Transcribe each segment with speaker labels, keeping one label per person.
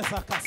Speaker 1: Sakas.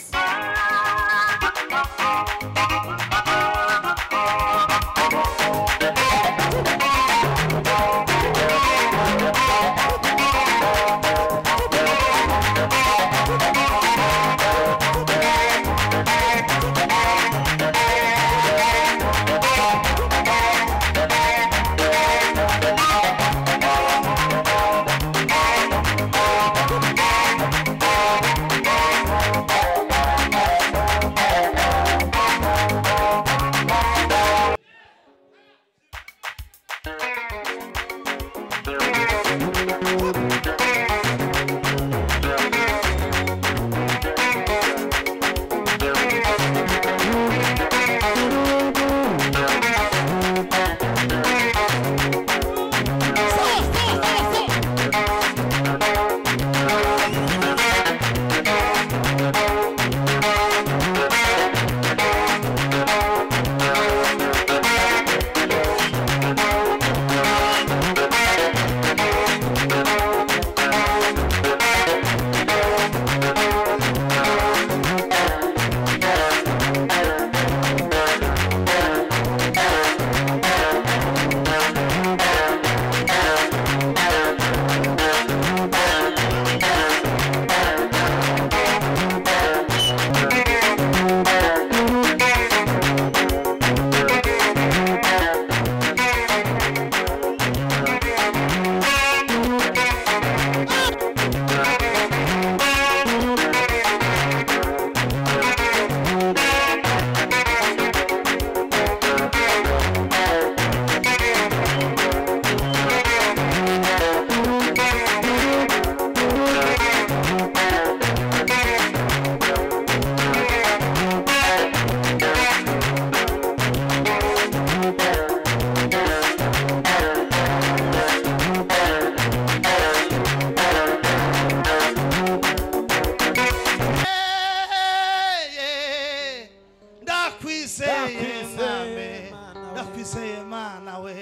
Speaker 2: ndakwizeye mwami
Speaker 1: Ndakwizeye, Mana we.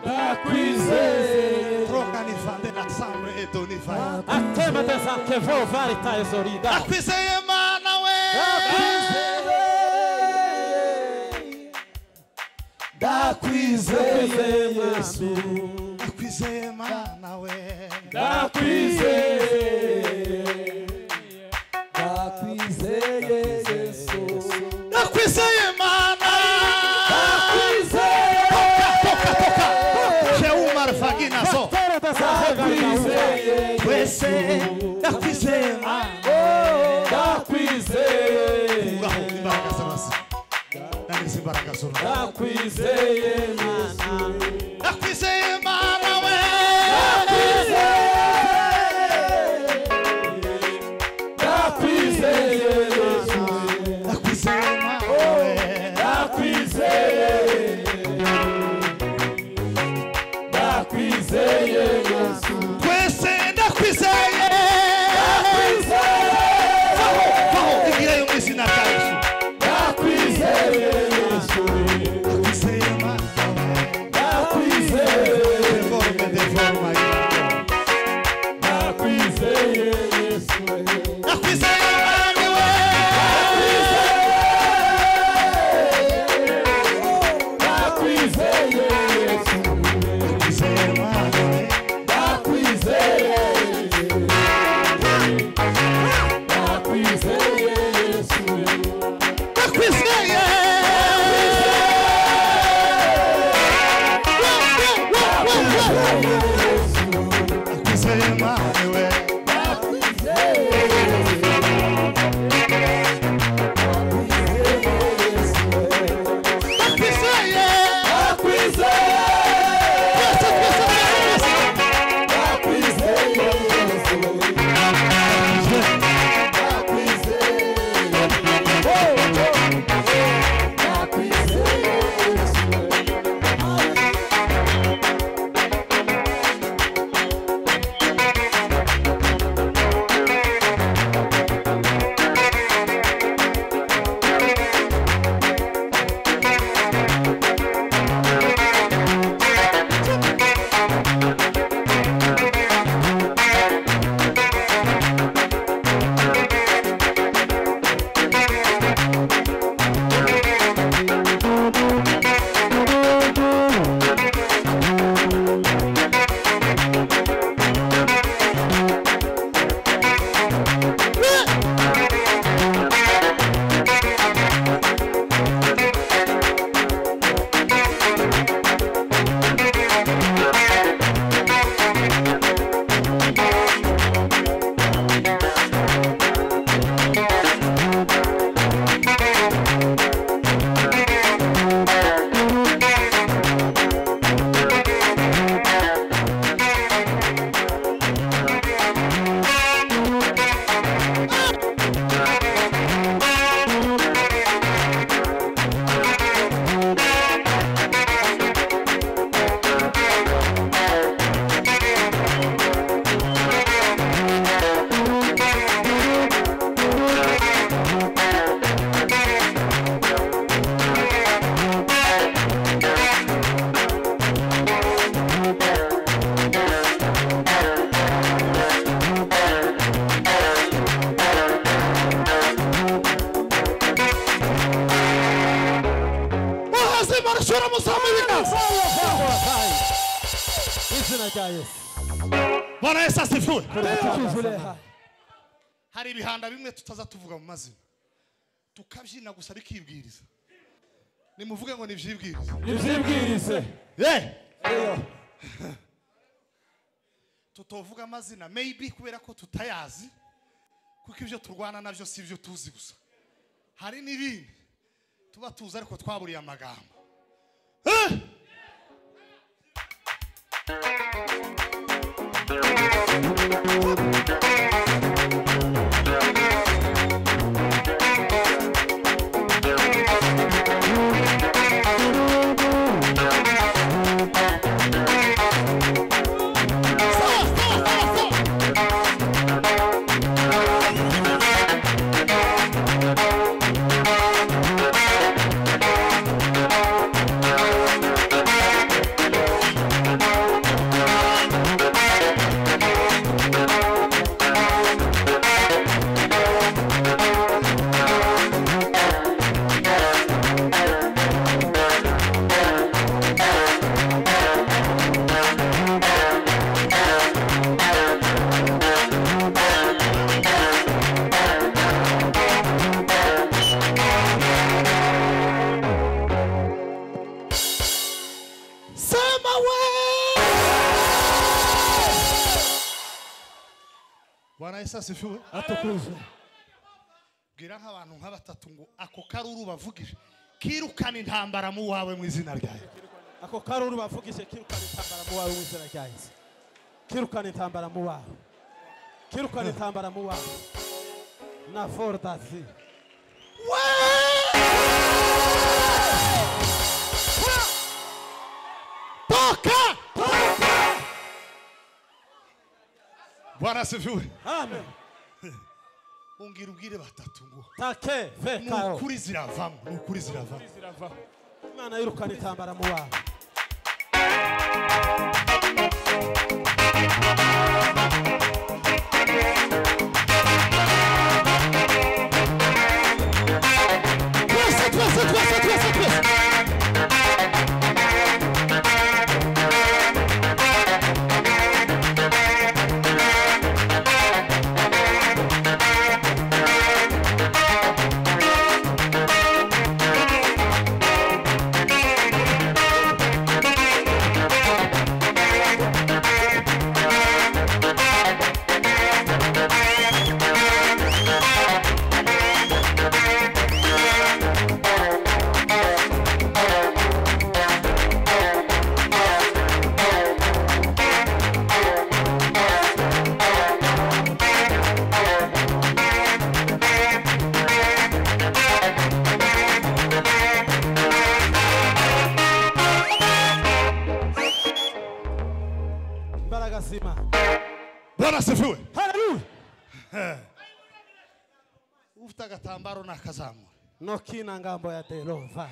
Speaker 2: ndakwizeye mana we
Speaker 1: Ndakwizeye.
Speaker 2: troka nifande na samre etonifaya
Speaker 1: Atema tezake vår verkta är så rida.
Speaker 2: ndakwizeye mana we
Speaker 1: Ndakwizeye. Ndakwizeye Yesu.
Speaker 2: ndakwizeye mana we
Speaker 1: Ndakwizeye. Ndakwizeye Yesu.
Speaker 2: ndakwizeye mana cheumarafaginasoo
Speaker 1: Ndakwizeye.
Speaker 2: wese ndakwizeye mana
Speaker 1: Ndakwizeye.
Speaker 2: ngaho imbaraga zose nanditse imbaraga zose
Speaker 1: Ndakwizeye Mana.
Speaker 2: ndakwizeye mana we
Speaker 1: Ndakwizeye Yesu.
Speaker 2: ndakwizeye mana we
Speaker 1: Ndakwizeye. Ndakwizeye Yesu.
Speaker 2: wese ndakwizeye vaho igirayo mu izina rya yesu
Speaker 1: Ndakwizeye Yesu.
Speaker 2: ndakwizeye mana we
Speaker 1: Ndakwizeye.
Speaker 2: deforme deforma
Speaker 1: Ndakwizeye Yesu.
Speaker 2: ndakwizeye mana we Yaklaşıyorum Mustafa Yılmaz.
Speaker 1: Jina rya Yesu.
Speaker 2: Bwana Yesu asifiwe.
Speaker 1: Tukivuleha.
Speaker 2: Hari ibihanda bimwe tutaza tuvuga mu mazina. Tukabyina gusa bikibwiriza. Nimuvuge ngo nivyibwiriza.
Speaker 1: Nivyibwirize.
Speaker 2: Eh,
Speaker 1: Eyo.
Speaker 2: tutovuga amazina maybe kubera ko tutayazi kuko ibyo turwana nabyo si ibyo tuzi gusa hari n'ibindi tuba tuzi ariko twaburiye amagambo Eh! Sawa, sawa, sawa, sawa. Sema we! Bwana Yesu asifiwe.
Speaker 1: Atukuzwe.
Speaker 2: Bwira nk'abantu nka batatu ngo ako karuru bavugije kirukana intambara mu wawe mu izina ryawe.
Speaker 1: ako karuru bavugije kirukana intambara mu wawe mu izina rya yesu kirukana intambara mu wawe kirukana intambara mu wawe na fordasi
Speaker 2: Toka! Bwana asifiwe.
Speaker 1: amen
Speaker 2: Ungire ubwire batatu ngo
Speaker 1: take
Speaker 2: ni
Speaker 1: vekao
Speaker 2: ukuri ziravamo, ni ukuri ziravamo.
Speaker 1: imana yirukana intambara mu wawe
Speaker 2: Twese twese twese twese twese.
Speaker 1: imbaraga zima
Speaker 2: Bwana asifiwe.
Speaker 1: haleluya
Speaker 2: Ufite agatambaro nakazamura.
Speaker 1: nokina ngambo ya derova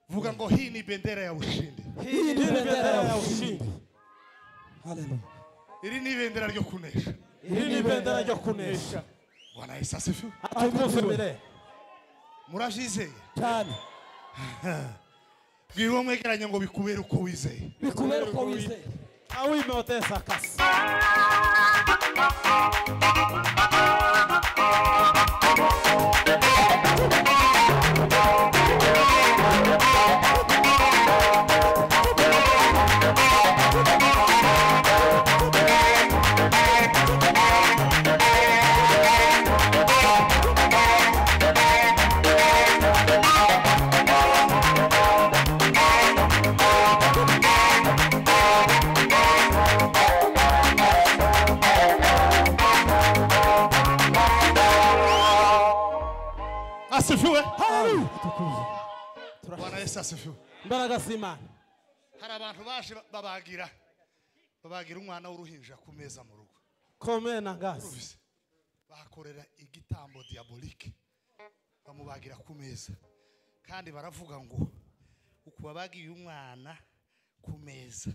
Speaker 2: Vuga ngo hii ni bendera ya ushindi.
Speaker 1: hii ni bendera ya ushindi
Speaker 2: Iri ni bendera ryo kunesha.
Speaker 1: hii ni bendera ryo kunesha
Speaker 2: Bwana Yesu asifiwe.
Speaker 1: atukuzwe mbere
Speaker 2: Muravyizeye.
Speaker 1: cyane
Speaker 2: Bwira uwo mwegeranye ngo bikubere uko wizeye.
Speaker 1: bikubera uko wizeye aho imoteza akasi
Speaker 2: Asifiwe.
Speaker 1: haleluya
Speaker 2: Bwana Yesu asifiwe.
Speaker 1: imbaraga z'imana
Speaker 2: Hari abantu baje ba- babagira babagira umwana w'uruhinja ku meza mu rugo.
Speaker 1: komena ngasi
Speaker 2: Ubizi. Bahakorera igitambo diabolike. Bamubagira ku meza. Kandi baravuga ngo uku babagiye umwana ku meza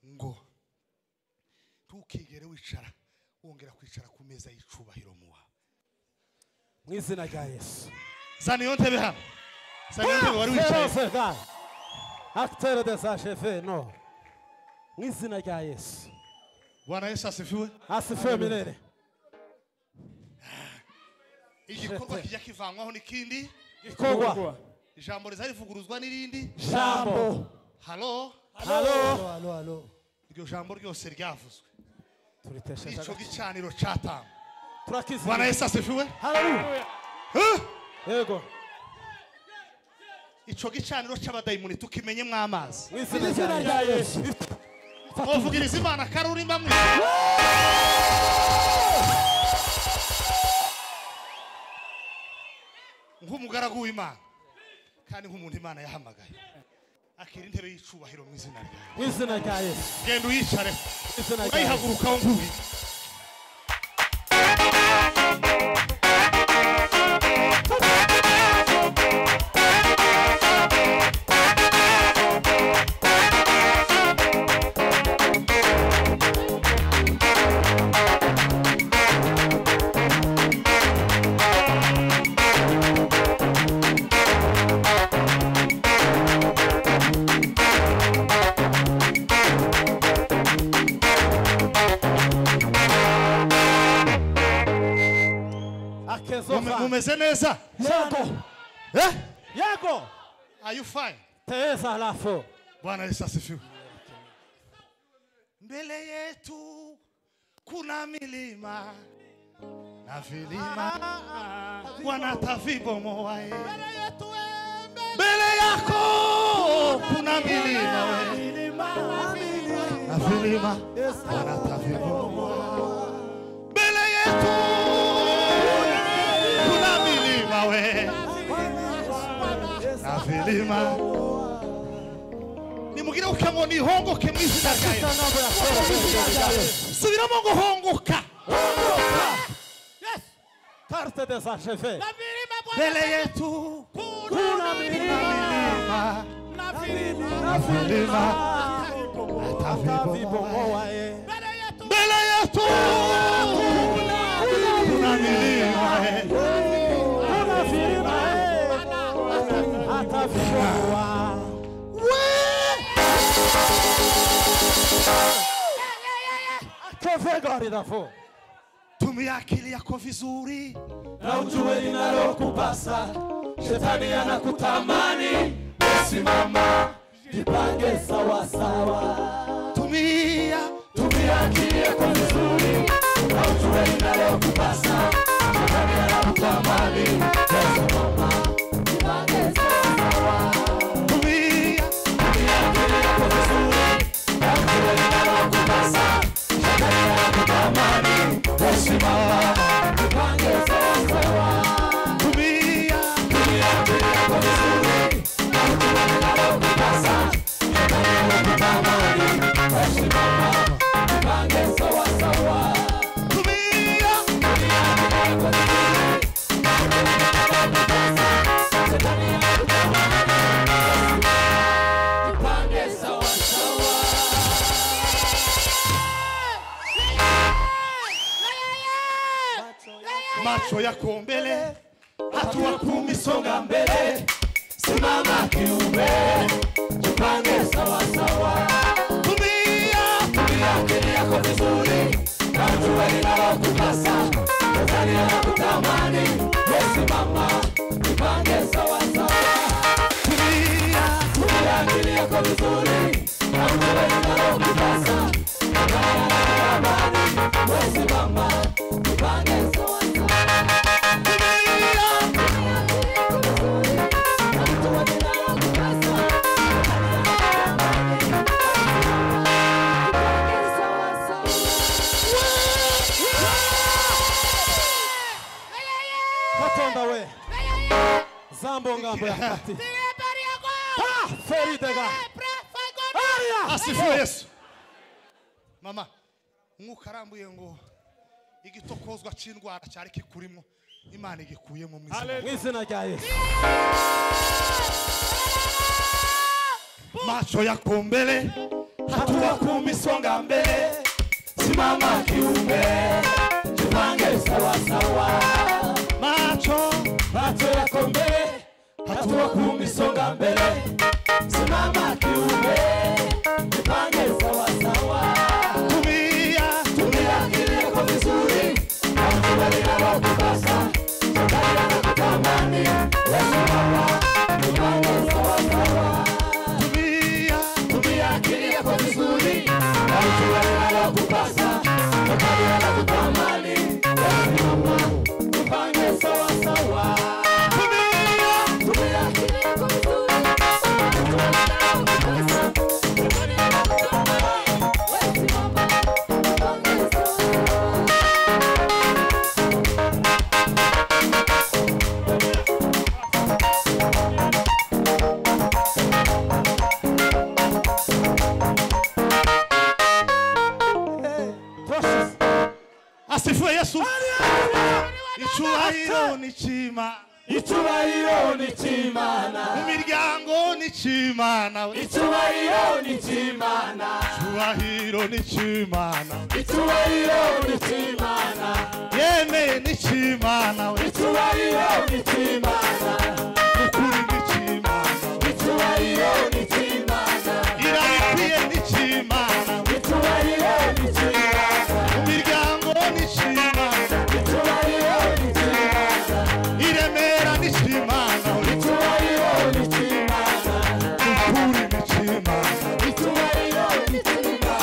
Speaker 2: ngo ntukigere wicara wongera kwicara ku meza y'icubahiro mu wawe.
Speaker 1: mu izina rya yesu
Speaker 2: zana iyo ntebe hano zana iyo ntebe wari wicaye
Speaker 1: Ference Gaye acteur de sa chefe no mu izina rya yesu
Speaker 2: bwana yesu asifiwe
Speaker 1: asifiwe mirere
Speaker 2: igikorwa kijya kivanwaho n'ikindi
Speaker 1: gikorwa
Speaker 2: ijambo rizarivuguruzwa n'irindi
Speaker 1: jambo
Speaker 2: halo
Speaker 1: halo
Speaker 3: halo halo
Speaker 2: iryo jambo ryose ryavuzwe
Speaker 1: turitesheje agaciro.
Speaker 2: icyo gicaniro cyatanga bwana
Speaker 1: turakizimya
Speaker 2: yesu asifiwe
Speaker 1: haleluya
Speaker 2: Eh!
Speaker 1: yego
Speaker 2: icyo gicaniro cy'abadayimoni tukimenyemo amazi
Speaker 1: mu izina rya yesu
Speaker 2: mwavugiriza imana karurimba mwe nk'umugaragu w'imana kandi nk'umuntu imana yahamagaye akira intebe y'icubahiro mu izina ryawe
Speaker 1: mu izina rya yesu
Speaker 2: genda uyicare
Speaker 1: mu izina rya yesu
Speaker 2: urayihagurukaho nguye
Speaker 1: akezo
Speaker 2: Mume-
Speaker 1: fa
Speaker 2: mumeze neza
Speaker 1: yego
Speaker 2: Eh?
Speaker 1: yego
Speaker 2: are you fine
Speaker 1: teza halafu
Speaker 2: Bwana Yesu asifiwe. Mbele yetu kuna milima na vilima, wanatavibomoa ye. Mbele yako kuna milima we, na vilima wanatavibomoa. Mbele yetu kuna milima we, na vilima nimugire ukemo nihongoke mu izina rya Yesu. subiramo ngo hongoka
Speaker 1: carte de sa chefe
Speaker 2: mbele yetu
Speaker 1: kuna milima
Speaker 2: milima
Speaker 1: na vilima
Speaker 2: atavibomoa.
Speaker 1: atavibomoa ye
Speaker 2: mbele yetu kuna milima eh.
Speaker 1: kuna vilima ye atavibomoa kevega ridafu
Speaker 2: tumia akili yako vizuri
Speaker 1: na ujue linalokupasa shetani anakutamani
Speaker 2: simama
Speaker 1: jipange sawasawa
Speaker 2: tumia tumia akili yako vizuri na ujue linalokupasa tumia macho yako mbele, hatua kumi songa mbele, simama kiumbe, jipange sawa sawa. Tumia tumia akili yako vizuri, na jua linalokupasa, mezani anakutamani, we simama, jipange sawa sawa. Tumia tumia akili yako vizuri, na jua linalokupasa, mezani anakutamani, we simama, jipange sawa sawa.
Speaker 1: katonda we zambo ngambo ya kati Ah, feridega aria
Speaker 2: asifiwe yesu mama umwuka arambuye ngo igitokozwa cy'indwara cyari kikurimo imana igikuyemo mu izina
Speaker 1: mu izina rya yesu
Speaker 2: macho yako mbele hatua kumi songa mbele simama kiumbe jipange sawasawa macho
Speaker 1: macho yako mbele tuwo ku misonga mbere simama kiume nifanye sawasawa
Speaker 2: tumia
Speaker 1: tumia kileko vizuri akubali na wakupasa tukalia na kutamani wesimama nifanye sawasawa
Speaker 2: tumia
Speaker 1: tumia kileko vizuri akubali na wakupasa tukalia na kutamani wesimama nifanye sawasawa
Speaker 2: tumia
Speaker 1: tumia kileko vizuri
Speaker 4: Toshize.
Speaker 2: asifiwe yesu icyubahiro ni cyima
Speaker 1: icyubahiro ni cy'imana
Speaker 2: mu miryango ni cyimana we
Speaker 1: icyubahiro ni cy'imana
Speaker 2: icyubahiro ni cyimana
Speaker 1: icyubahiro ni cy'imana
Speaker 2: yemeye ni cyimana we
Speaker 1: icyubahiro ni cy'imana
Speaker 2: ukuri ni cyimana
Speaker 1: icyubahiro ni cy'imana
Speaker 2: irahiriye ni cyimana we
Speaker 1: icyubahiro ni cy'imana
Speaker 2: mu miryango ni cyimana
Speaker 1: icyubahiro ni cy'imana
Speaker 2: i remera ni cyimana we
Speaker 1: icyubahiro ni cy'imana
Speaker 2: ukuri ni cyimana
Speaker 1: icyubahiro ni cy'imana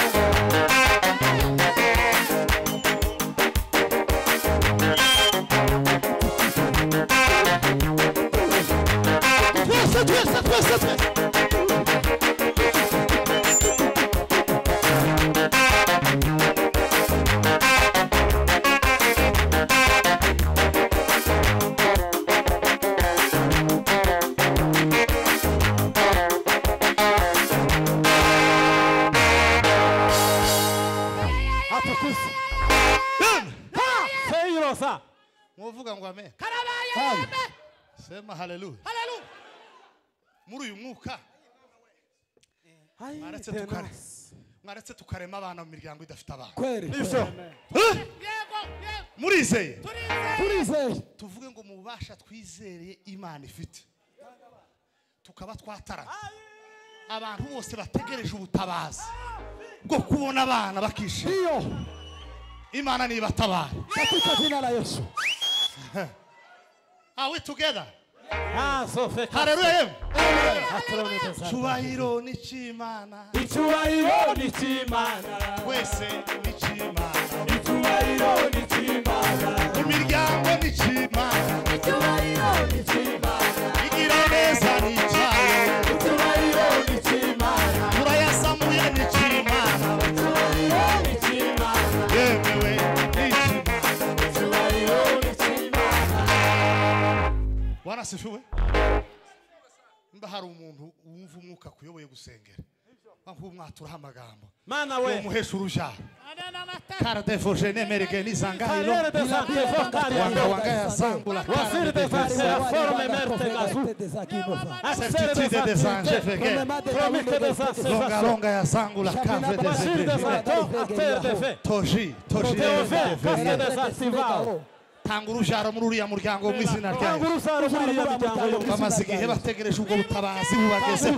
Speaker 2: twese twese twese twese
Speaker 4: atukuse seirosa
Speaker 2: muvuga ngo amen sema haleluya muri uyu mwuka Mwaretse tukare. mwaretse tukarema abana mu miryango idafite abana
Speaker 1: kweli
Speaker 4: nivyo
Speaker 2: Eh? murizeye
Speaker 1: turizeye
Speaker 2: tuvuge ngo mu bubasha twizereye imana ifite tukaba twataramye abantu bose bategereje ubutabazi bwo kubona abana bakishima
Speaker 1: iyo
Speaker 2: imana nibatabara
Speaker 1: katika jina la yesu
Speaker 2: are we together
Speaker 4: nazo feka
Speaker 2: haleluya yemwe
Speaker 4: atronete sana
Speaker 2: cyubahiro ni cy'imana
Speaker 1: icyubahiro ni cy'imana
Speaker 2: twese ni cy'imana
Speaker 1: icyubahiro ni cy'imana
Speaker 2: imiryango ni cy'imana
Speaker 1: icyubahiro ni cy'imana
Speaker 2: igira neza ni icyayo
Speaker 1: icyubahiro ni cy'imana
Speaker 2: turayasamuye ni cy'imana
Speaker 1: icyubahiro ni cy'imana
Speaker 2: yemewe ni cy'imana
Speaker 1: icyubahiro ni cy'imana
Speaker 2: bwana sifiwe mba hari umuntu wumva umwuka akuyoboye gusengera wamva umwatura amagambo
Speaker 4: mana
Speaker 2: uwo
Speaker 4: we
Speaker 2: muhesha uruja karadefoshe nemerege n'isangayiro
Speaker 4: Karere de sante
Speaker 2: wanga
Speaker 4: fokari
Speaker 2: wanga yasambura
Speaker 4: wasiri de fasera forme merte gazu Accélérez
Speaker 2: Certitude
Speaker 4: des
Speaker 2: des anges,
Speaker 4: activités.
Speaker 2: effectivement.
Speaker 4: Promis que des
Speaker 2: longa
Speaker 4: activations.
Speaker 2: longa yasangura kave
Speaker 4: Basile des
Speaker 2: desegere
Speaker 4: acteurs, acteurs des faits.
Speaker 2: toji toji
Speaker 4: Protéo vert,
Speaker 2: Efege.
Speaker 4: casque des activants.
Speaker 2: tanga urubyaro muri uriya muryango mu izina
Speaker 4: Tangu
Speaker 2: ryayo
Speaker 4: urusaro muri iyo miryango yo mu
Speaker 2: bamaze igihe bategereje ubwo butabazi bubagezeho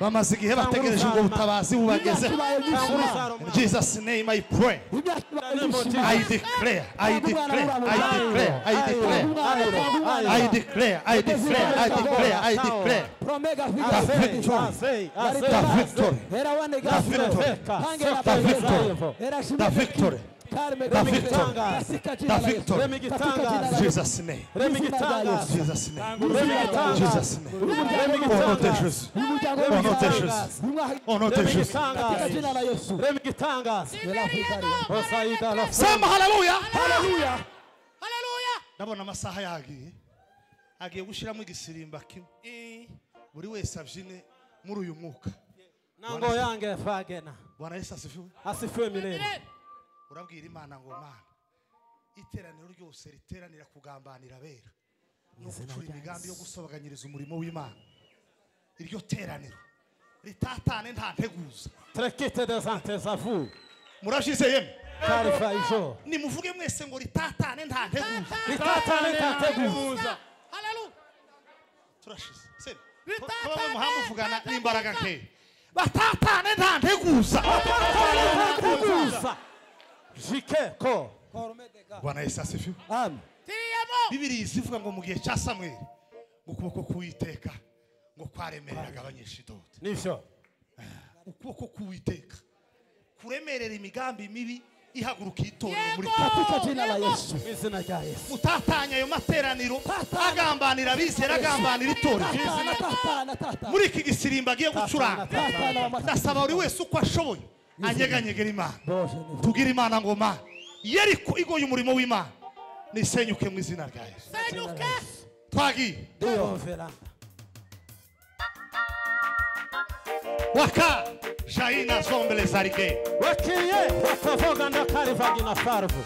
Speaker 2: bamaze igihe bategereje ubwo butabazi bubagezeho
Speaker 4: Tangu urusaro muri
Speaker 2: jesus name i pray i declare i declare i declare i declare i declare i declare i declare i declare the victory the victory the victory jesus name jesus name jesus name au nom de jesus au nom de jesus au nom de jesus
Speaker 4: Remi gitangaza. Osaida la
Speaker 2: sema haleluya
Speaker 4: Hallelujah.
Speaker 2: ndabona amasaha yagiye agiye gushyiramo igisirimba kimwe buri wese abyine muri uyu mwuka
Speaker 4: Nango yange fagena.
Speaker 2: bwana yesu asifiwe
Speaker 4: Asifiwe milele.
Speaker 2: urabwira imana ngo mana iteraniro ryose riteranira kugambanira abera no gucura imigambi yo gusobaganyiriza umurimo w'imana iryo teraniro ritatane nta nteguza
Speaker 4: Trekite des antes à vous.
Speaker 2: murabyizeyemo
Speaker 4: Karifa ijo.
Speaker 2: nimuvuge mwese ngo ritatane nta nteguza
Speaker 4: Ritatane nta nteguza.
Speaker 2: turashize
Speaker 5: Bitatane,
Speaker 2: kuba mu muhanda muvugana n'imbaraga nke
Speaker 1: batatane nta nteguza nta nteguza jikeko
Speaker 2: bwana yesu asifiwe
Speaker 1: amen
Speaker 5: tiriyamo
Speaker 2: bibiri izivuga ngo mu gihe cya samweli mu kuboko k'uwiteka ngo kwaremereraga abanyeshidodi
Speaker 1: nivyo
Speaker 2: ukuboko k'uwiteka kuremerera imigambi mibi ihaguruka itorero muri
Speaker 5: Yego!
Speaker 1: katika jina la yesu mwizina rya yesu
Speaker 2: mutatanya ayo materaniro agambanira abizera agambanira itorero
Speaker 1: Tatana, tatana, tatana.
Speaker 2: muri iki gisirimba agiye gucuranga
Speaker 1: Tatana, tatana, wamata-
Speaker 2: ndasaba buri wese uko ashoboye anyeganyegera imana
Speaker 1: Boje, nivyo.
Speaker 2: tubwire imana ngoma yeriko igoye umurimo w'imana nisenyuke mu izina rya yesu
Speaker 5: senyuka
Speaker 2: twagiye
Speaker 1: Ndio veranda.
Speaker 2: waka shayina sombele sarike
Speaker 1: wakiye bakavuga ndakari vagina farvu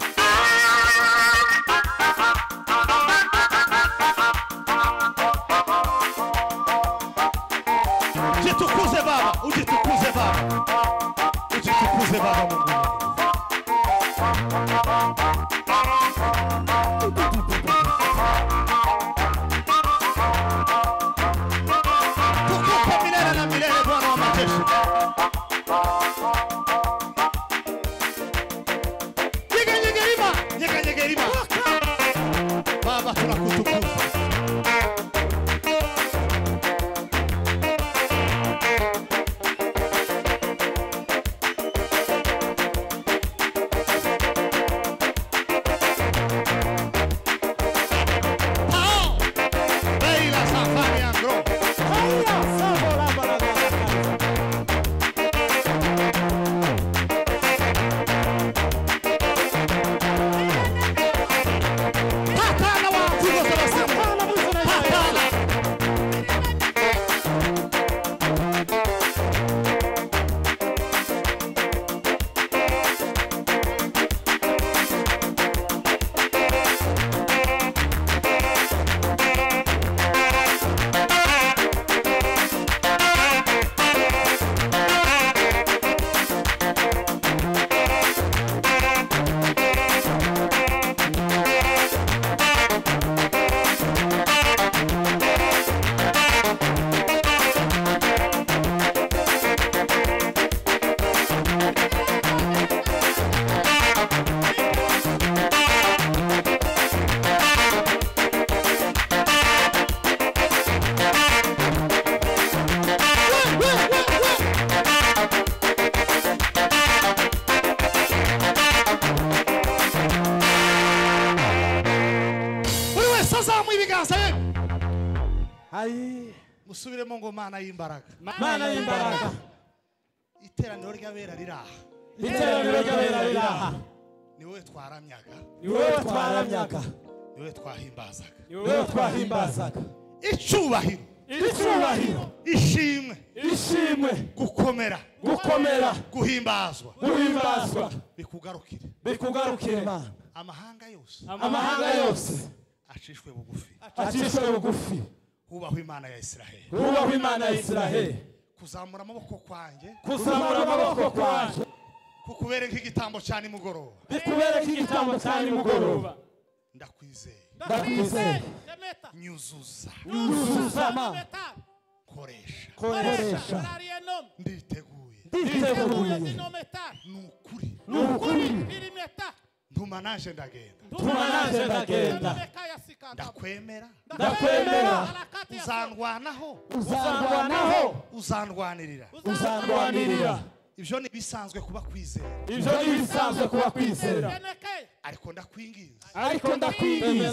Speaker 2: jitukuze baba ujitukuze baba ujitukuze baba mungu tukupe milele na milele bwana wa majeshi nyeganyegerima nyeganyegerima baba tunakutukuza Tao! Leila Safari Andro. Patana wa Tigo Sebastian. Patana. Buri wese azamuye ibiganza ye.
Speaker 1: Ai,
Speaker 2: musubiremo ngo mana y'imbaraga
Speaker 1: mana y'imbaraga
Speaker 2: iteraniro ry'abera riraha
Speaker 1: iteraniro ry'abera riraha
Speaker 2: ni wowe twaramyaga
Speaker 1: ni wowe twaramyaga
Speaker 2: ni wowe twahimbazaga
Speaker 1: ni wowe twahimbazaga
Speaker 2: icyubahiro
Speaker 1: icyubahiro
Speaker 2: ishimwe
Speaker 1: ishimwe
Speaker 2: gukomera
Speaker 1: gukomera
Speaker 2: guhimbazwa
Speaker 1: guhimbazwa
Speaker 2: bikugarukire
Speaker 1: bikugarukire Mana.
Speaker 2: amahanga yose
Speaker 1: amahanga yose
Speaker 2: acishwe bugufi
Speaker 1: acishwe bugufi
Speaker 2: hubaho imana ya isiraheli
Speaker 1: hubaho imana ya isiraheli
Speaker 2: kuzamura amaboko kwanjye
Speaker 1: kuzamura amaboko kwanjye
Speaker 2: kukubere nk'igitambo cya nimugoroba
Speaker 1: bikubere nk'igitambo cya nimugoroba
Speaker 2: ndakwizeye
Speaker 1: ndakwizeye
Speaker 5: semeta
Speaker 2: nyuzuza
Speaker 1: yuzuza Mana.
Speaker 5: semeta
Speaker 2: koresha
Speaker 1: koresha
Speaker 5: Malaria nom.
Speaker 2: nditeguye
Speaker 1: twiteguye
Speaker 5: Uyo zinometa.
Speaker 2: ni ukuri
Speaker 1: ni ukuri
Speaker 5: Irimeta.
Speaker 2: ntuma naje ndagenda
Speaker 1: tuma naje ndagenda
Speaker 5: Nomeka ya sikanda.
Speaker 2: ndakwemera
Speaker 1: ndakwemera
Speaker 5: Harakati ya
Speaker 2: uzandwanaho
Speaker 1: uzarwanaho
Speaker 2: uzandwanirira
Speaker 1: uzarwanirira
Speaker 2: ibyo ni bisanzwe kuba kwizera
Speaker 1: ibyo ni ibisanzwe kuba kwizera
Speaker 5: Seneke.
Speaker 2: ariko ndakwinginze
Speaker 1: ariko ndakwinginze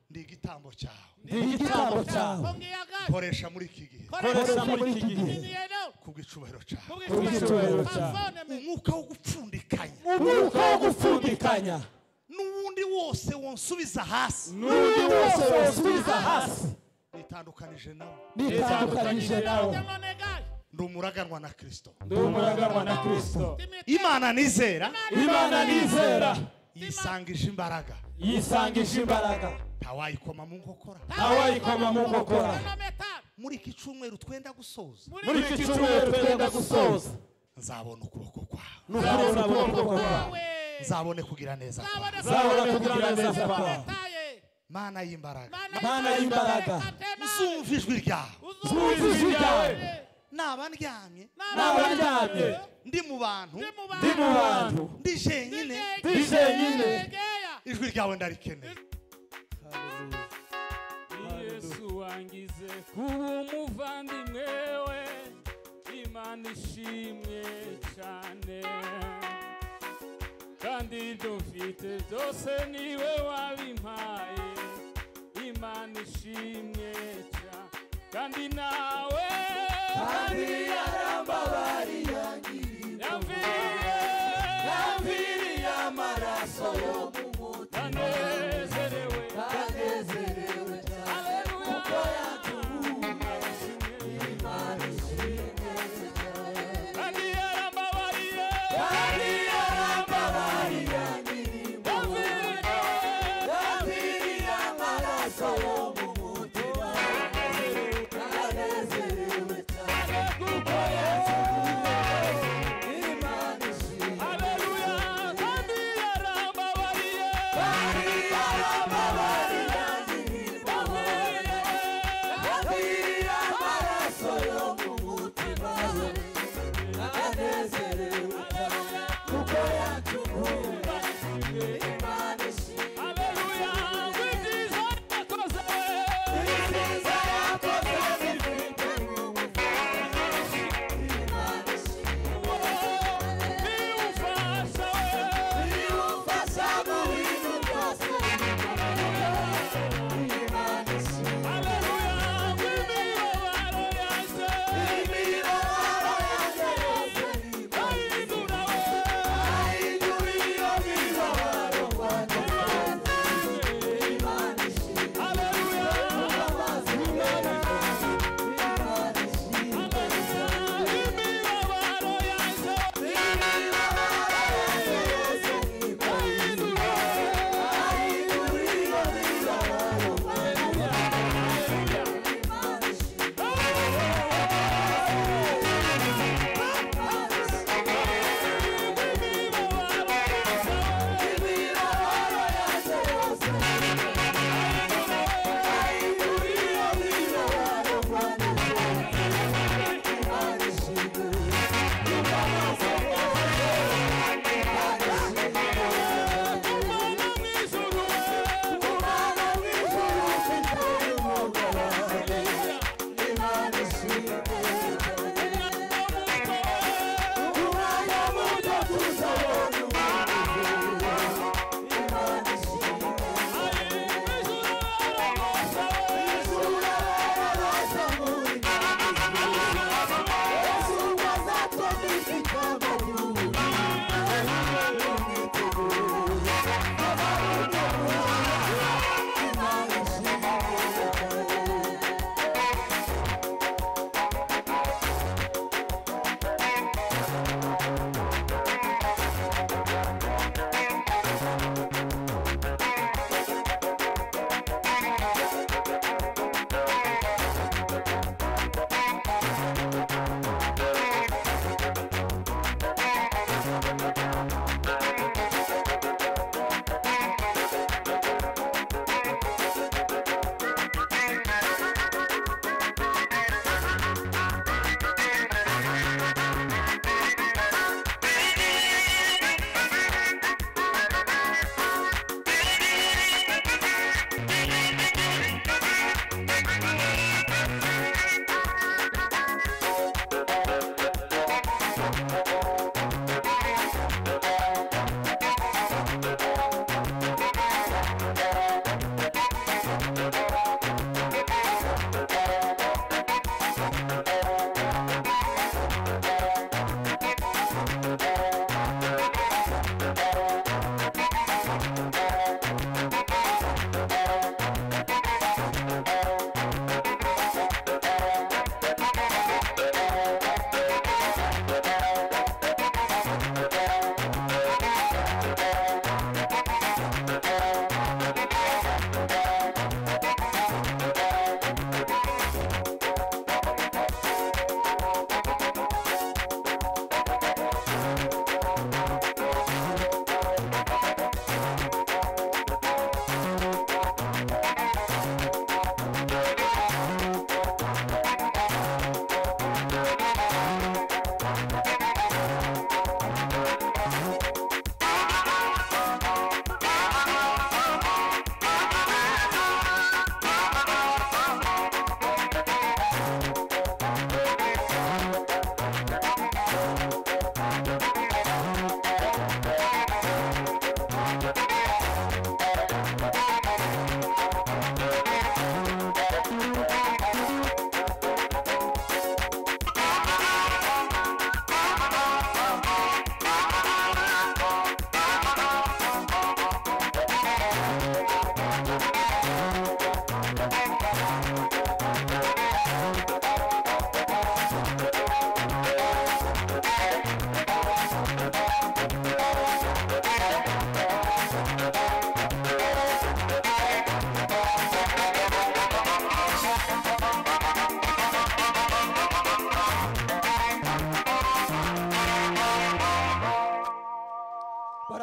Speaker 2: ndi igitambo cyawe
Speaker 1: ndi igitambo cyawe
Speaker 5: Kongiyaga.
Speaker 2: koresha muri iki gihe
Speaker 1: koresha muri iki gihe
Speaker 5: Iniyeno.
Speaker 2: kubw'icubahiro cyawe
Speaker 1: Kubw'icyubahiro cyawe.
Speaker 5: Pazone me.
Speaker 2: umwuka wo gupfundikanya
Speaker 1: umwuka wo gupfundikanya
Speaker 2: n'uwundi wose wonsubiza hasi
Speaker 1: n'undi wose wosubiza hasi
Speaker 2: nitandukanije nawe
Speaker 1: nitandukanyije nawe
Speaker 5: Nyamonega.
Speaker 2: ndi umuraganwa na kirisito
Speaker 1: ndi umuraganwa na kirisito
Speaker 5: Timite.
Speaker 2: imana nizera
Speaker 1: imana nizera
Speaker 2: yisangije imbaraga
Speaker 1: yisangisha imbaraga
Speaker 2: ntawayikoma mu nkokora
Speaker 1: awayikoma mu nkokora
Speaker 5: Nometa.
Speaker 2: muri iki cyumweru twenda gusoza
Speaker 1: muri iki cyumweru twenda gusoza
Speaker 2: nzabona ukuboko kwawe
Speaker 1: ni ukubona ukuboko kwawe
Speaker 5: We.
Speaker 2: nzabone kugira neza kwawe
Speaker 5: Zabone.
Speaker 1: zabona kugira neza kwawe
Speaker 5: Taye.
Speaker 2: mana y'imbaraga
Speaker 1: Mana y'imbaraga.
Speaker 2: uzumva ijwi ryawe
Speaker 1: zumva ijwi ryawe
Speaker 2: naba ndyamye
Speaker 1: n'abaryamye
Speaker 2: ndi mu bantu
Speaker 1: ndi mu bantu
Speaker 2: ndi jenyine
Speaker 1: ndi jenyine
Speaker 2: ijwi ryawe ndarikeneye
Speaker 6: yesu wangize kuba umuvandimwe we imana ishimwe cyane kandi ibyo mfite byose niwe wabimpaye imana ishimwe cyane kandi nawe kandi yarambabari yangiriye yamviriye amaraso yo mu mutima ndanezerewe kuko yatuguye imana ishimwe kandi yarambabariye kandi yarambabariye yamviriye yamviriye amaraso yo mu mutima ndanezerewe cyane kuko yatuguye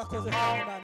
Speaker 1: tuweze kuomba